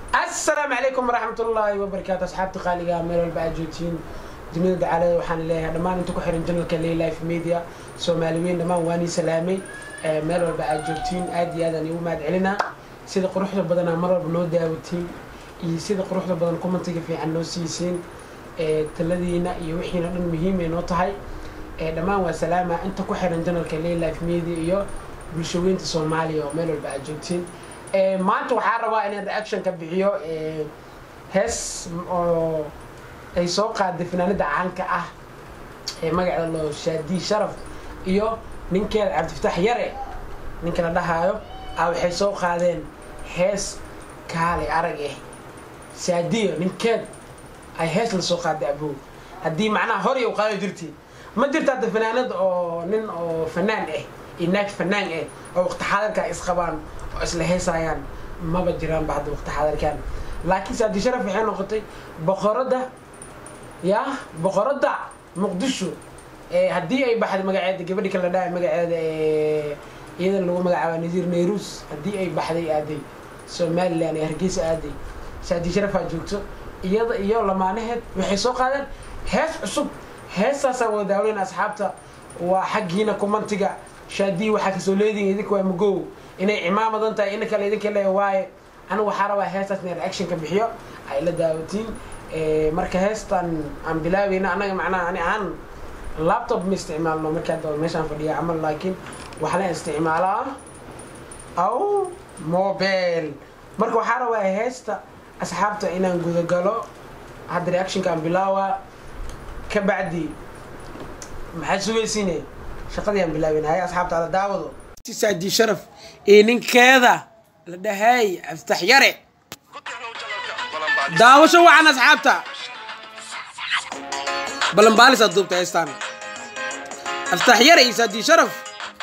asalaamu calaykum waraxmat ullaahi wabarakaatu asxaabta qaaliga meel walba aad joogtiin dunida dacaalada waxaan leeyahay dhammaan inta ku xiran janalka laylife media soomaali weyn dhammaan waan ii salaamay meel walba aad joogtiin aad iyo aadaan igu mahad celinaa sida quruxda badanaa mar walba noo daawatiin iyo sida quruxda badan commentiga fiican noo siisiin taladiina iyo wixiina dhan muhiimay noo tahay dhammaan waa salaama inta ku xiran janalka laylife media iyo bulshaweynta soomaaliya oo meel walba aad joogtiin maanta waxaa rabaa inaan reaction ka bixiyo hees oo ay soo qaaday fanaanada caanka ah ee magaceeda loo shaadi sharaf iyo ninkeeda cabdifataax yare ninka la dhahaayo a waxay soo qaadeen hees kaale arag eh saadiyo ninkeed ay hees la soo qaaday abow haddii macnaha hor u qaado jirtiin ma jirta hadda fanaanad oo nin oo fanaan ah iyo naag fanaan ah oo waqti xaadirka isqabaan oo isla heesaayaan maba jiraanba hadda waqti xaadirkan laakiin saadi sharaf waxay noqotay boqorada ya boqorada muqdisho haddii ay baxday magaceeda gabadhi kala dhahay magaceeda iyadan lagu magacaaba nasiir nayrus haddii ay baxday aaday somalilan ee hargeysa aaday saadi sharafaa joogto iyada iyo lamaanaheed waxay soo qaadeen hees cusub heestaasaa wada daaweyn asxaabta waa xaggiina kumantiga shaadii waxaa kasoo leedihin idinka waa magow inay cimaamadan tahay ina kale idinka le waaye anigu waxaa rabaa heestaas inay reaction ka bixiyo ay la daawatiin marka heestan aan bilaabeyna anaga macnaha ani aan laptop ma isticmaalno markaa daba meeshaan fadhiya camal laakiin waxaa la isticmaalaa aw mobile marka waxaa rabaa heesta asxaabta inaan gudagalo hadda reactionka aan bilaawaa ka bacdi maxaad sugaysiine shaqadii aan bilaabeyna hay asxaabta ala daawado saadi sharaf iyo ninkeeda la dhahay aftax yare daawasho wacan asxaabta balanbaalis aad duubta heestaan aftax yare iyo saadi sharaf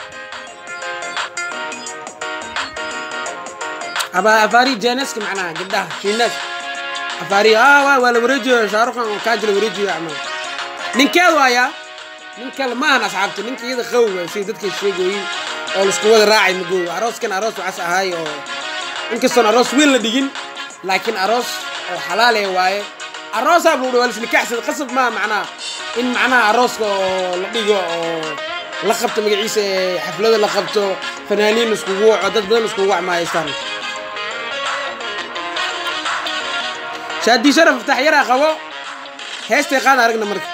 aba afaari jeeneska macnaha gabdhaha shiinees afaari waa waa la wareejiyo shaaruqan kaaji la wareejiyo camal ninkeedu ayaa nin kale ma ahan asxaabta ninka iyada qawga sida dadkay sheegooyin oo laisku wada raacay magow arooskan aroos waxaas ahaay oo inkastoon aroos weyn la dhigin laakiin aroos oo xalaale waaye aroosaa buu dha waa lisnikaxsada qasab maa macnaha in macnaha arooska oo la dhigo oo la qabto magaciisa ee xaflada la qabto fanaaniin iskugu waco dad badan iskugu wac maahaystaan shaadii sharaf iftax yaraa qabo heestay qaada aragna marka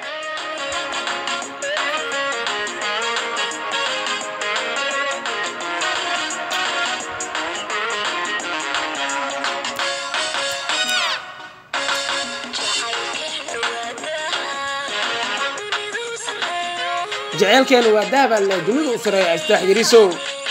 jaceylkeena waa dahabaa le dunida u sareeya astaax yarisow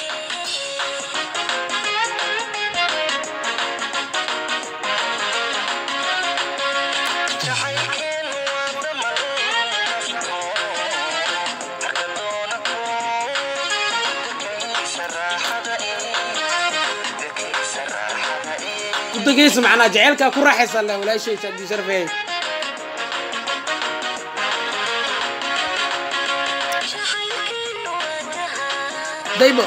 udageysa macnaa jaceylkaa ku raaxaysa le walaashay saadii sharafey daybo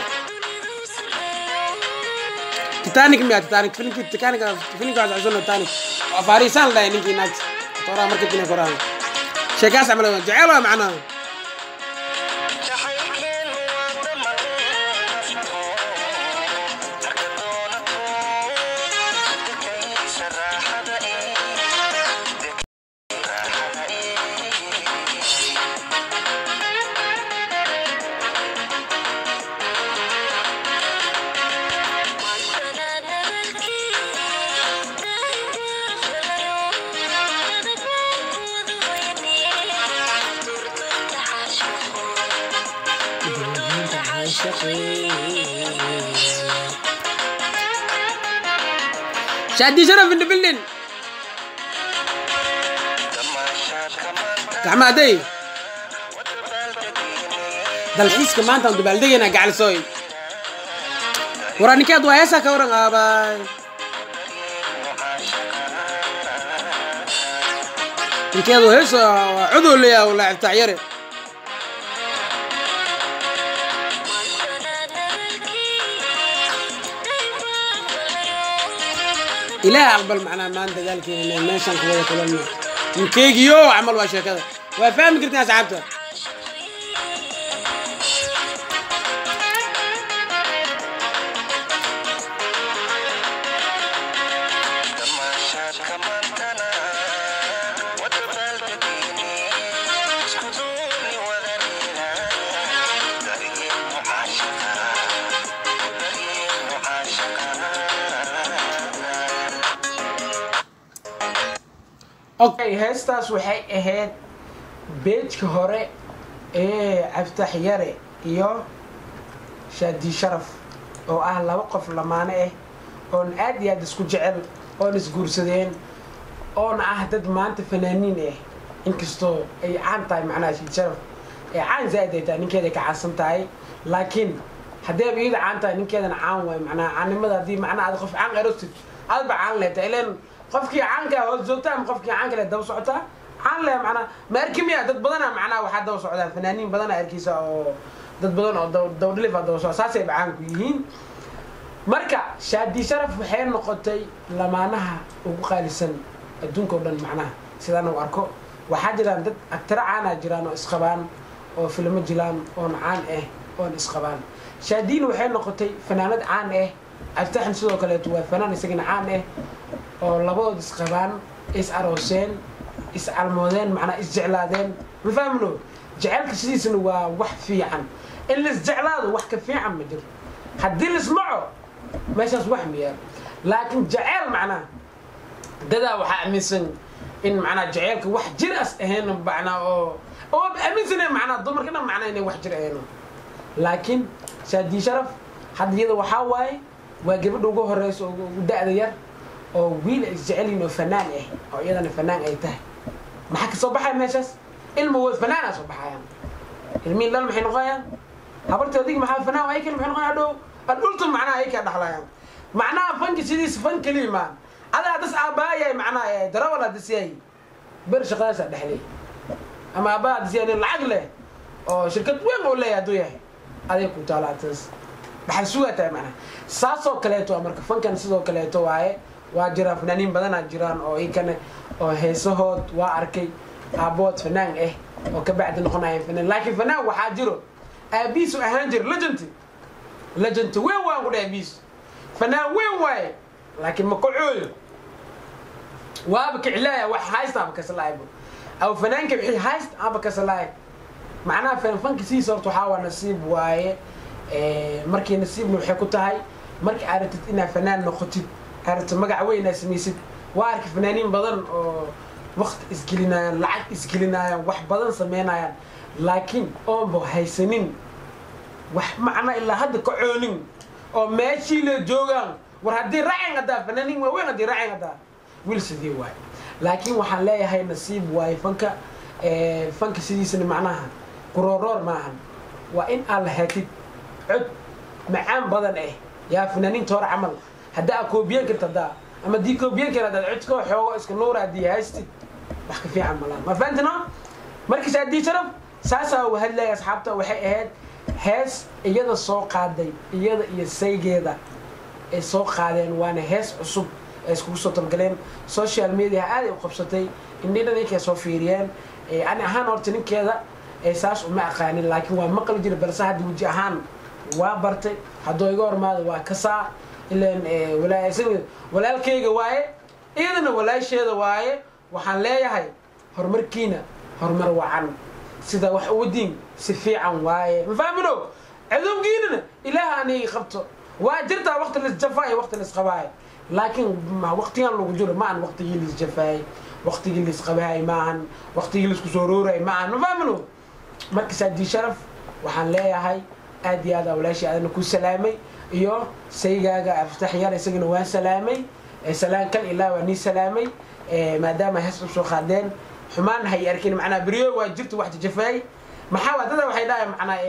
titanic miya titanic filimki titanic filimka waa cusubna titanic waa faariisaan la dhahay ninkii naagta toraa marka dina koraan sheekaas camal waa jecel waa macnaha shaadi sharaf in the building gacmaaday dalxiiska maanta aan dabaaldegaynaa gacalisooy waraa ninkeed waa heesaa ka waran aabaay ninkeed waa heesa waa codoo leeyaha walaa iftaax yare ilaah aqbal macnaa maan dagaalkeena meeshaan ku wada kulanno inkeygiyo camal waa sheekada waa fahmi kartiin asxaabta okay heestaas waxay ahayd beejka hore ee cabditax yare iyo shaadi sharaf oo ah laba qof lamaane ah oon aad iyo aad isku jecel oon isguursadeen oona ah dad maanta fanaaniin ah inkastoo ay caan tahay macnaha shaadi sharaf ee caan zaaid ay tahay ninkeeday ka caansan tahay laakiin haddeeba iyada caan tahay ninkeedana caan waay macnaha caannimada haddii macnaha aad qof caan erotid aadba caan leeta ileen qofkii caanka hoos joogta ama qofkii caanka le daba socotaa caan le macnaa ma arki miya dad badana macnaha waxaa daba socdaan fanaaniin badana arkiisa oo dad badan oo dawdhilifa daba socda saasay ba caanku yihiin marka shaadi sharaf waxay noqotay lamaanaha ugu qaalisan adduunka o dhan macnaha sidaan u arko waxaa jiraan dad agtiro caana jiraan oo isqabaan oo filmo jilaan oon caan ah oon isqabaan shaadiina waxay noqotay fanaanad caan ah abtaxan sidoo kaleeto waa fanaan isagana caan ah oo labadood isqabaan is arooseen is calmoodeen macnaa isjeclaadeen ma fahmno jecelka sidiisana waa wax fiican in laisjeclaado wax ka fiican ma jiro haddii laismaco meeshaas wax miyaa laakiin jeceel macnaa dadaa waxaa aaminsan in macnaa jeceelka wax jir as ahayn macnaa oo oo aaminsaneen macnaa dumarkana macnaa inay wax jir ahayn laakiin shaadii sharaf hadda iyada waxaa waaye waa gabadha ugu horeysa ugu da-da yar oo wiil ay isjecelyihin oo fanaan ah oo iyadana fanaan ay tahay maxaa kasoo baxaya meeshaas ilma wood fanaana soo baxayaan ilmihin dhal maxay noqonayaan habarta adig maxaa fanaan ay kale maxay noqonaya adhow adhulta macnaha ay ka dhaxlayaan macnaha fanka sidiisa fan keliya maan adaa das aabbaayay macnaha darawal hadisiyay ber shaqadaasa dhexlay ama aabbaha hadisiyay nin lacag leh oo shirkad weyn oo leeyahay hadduu yahay aday ku taalaataas maxay sugaa tahay macnaha saasoo kaleeto marka fankan sidoo kaleeto waaye waa jiraan fanaaniin badanaa jiraan oo ikane oo heesahood waa arkay aabood fanaan ah oo ka bacdi noqonaya fanaan laakiin fanaan waxaa jiro aabiisu ahaan jira legend legend weyn waan ku dhahay aabiisu fanaan weyn waaye laakiin ma kacooyo waaba kiclaaya wax haysta aba kasalaaybo aw fanaanka wixii hayst aba kasalaay macnaha fanfanka sidiisa horta waxaa waa nasiib waaye markii nasiibna waxay ku tahay markii aad rabtid inaad fanaan noqotid aragto magac weyn aad samaysid waa arka fanaaniin badan oo wakti isgelinayaan lacag isgelinayaan wax badan sameynayaan laakiin oonba haysanin wax macna ilaa hadda ka coonin oo meeshii la joogaan war haddii raacin haddaa fanaaniin waaweyn haddii raacin haddaa wiil sidii waay laakiin waxaan leeyahay nasiib waaye fanka fanka sidiisana macnaha kurooroor maahan waa in aad lahaatid cod macaan badan ah yaa fanaaniinta hore camal haddaa koobiyan karta haddaa ama dii koobiyan kara haddaad codkoo xoogo iska nuura haddii haystid wax ka fiican malaan ma fahamtino markiis haddii sharaf saasaa u hadlaya asxaabta waxay ahayd hees iyada soo qaaday iyada iyo saygeeda ay soo qaadeen waana hees cusub ay iskugu soo talgaleen social media aaday u qabsatay indhina ninkay soo fiiriyeen ani ahaan horta ninkeeda saas uma aqaanin laakiin waa maqli jira balse hadda weji ahaan waa bartay hadduu iga hormaado waa kasaa ilan walaalkayga waaye iyadana walaasheeda waaye waxaan leeyahay horumarkiina horumar wacan sida wax uwadiin si fiican waaye ma fahmino cadowgiinana ilaah anigi qabto waa jirtaa waqti laisjafaayo waqti laisqabaayo laakiin waqtigan lagu jiro ma aan waqtigii laisjafaayay waqtigii laisqabaayay maahan waqtigii laisku soo roorayay maahan ma fahmino markas haddii sharaf waxaan leeyahay aad iyo aad aa walaashii adana ku salaamay iyo saygaaga aftax yar isagana waan salaamay salaan kal ilaa waa nii salaamay maadaama hees u soo qaadeen xumaan hay arkin macnaa beryo waa jirta wax jajafaay maxaa waa dada waxay dhahay macnaa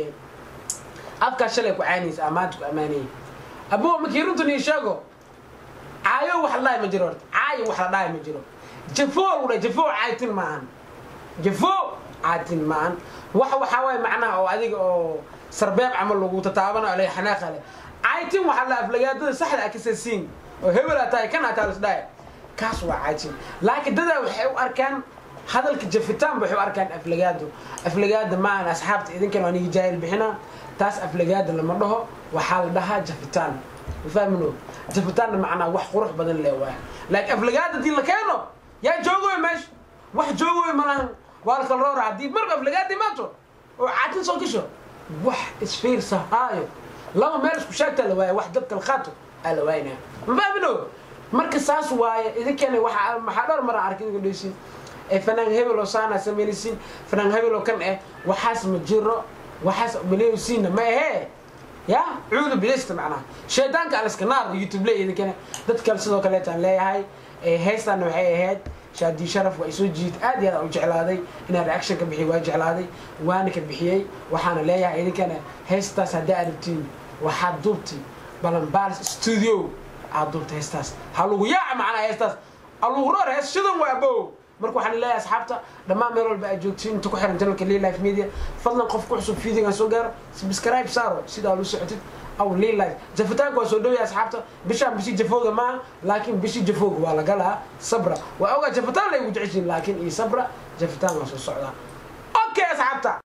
afkaa shalay ku caanaysa amaanta ku ammaanayay abo markii runtan ii sheego caayo wax la dhahay ma jiro horta caayo wax la dhahay ma jiro jafo lagu dhahay jafo caatin maahan jafo caatin maahan wax waxaa waaye macnaha oo adiga oo sarbeeb camal lagu tataabanayo ale xanaaqa le caytin waxaa la aflagaadada saxda a kasasiin oo hebel aa tahay kan aa tahay lasdhahay kaas waa caajin laakiin dadaa waxay u arkaan hadalka jafitaan waxay u arkaan aflagaado aflagaada maahan asxaabta idinkan waa niga jaahil bixinaa taas aflagaada lama dhaho waxaa la dhahaa jafitaan mafahmino jafitaanna macnaa wax qurux badan le waaya laakiin aflagaada hadii la keeno yaa joogoy meesha wax joogoy malahan waa la kala roora haddii marba aflagaada imaato oo caajin soo gasho wax isfiirsahaayo laba meel isku shaagtaa la waaya wax dad kala qaato aa la waayinaya mafahmino marka saas waaye idinkana waxaa maxaa dhowr mara arkay idinka dheysiin ee fanaan hebel oo saana sameynaysiin fanaan hebel oo kan eh waxaas ma jiro waxaas maleysiina ma ahee ya cuudu bilista macnaha shaydaanka aliska naar youtube le idinkana dad kale sidoo kaleetaan leeyahay heestaana waxay ahayd shaadii sharaf waa isoo jiid aad iyo aad u jeclaaday inaan reaction ka bixiy waa jeclaaday waana ka bixiyey waxaana leeyahay idinkana heestaas haddaa aragtiin waxaad duubtay balanbalis studio aad duubta heestaas ha lagu yaaca macnaha heestaas alugu roor hees shidan waa abow marka waxaan leeyahay asxaabta dhammaan meel walba aad joogtiin inta ku xiran janalka life media fadlan qof ku cusub fiidigan soo gaaro subscribe saaro sidaa lu socotid aw life jafitaanka waa soo dhowaya asxaabta bishaan bishii jafooga maaha laakiin bishii jafooga waa la galaa sabra waa ogaa jafitaan la igu jeceshiin laakiin iyo sabra jafitaan waa soo socdaa okay asxaabta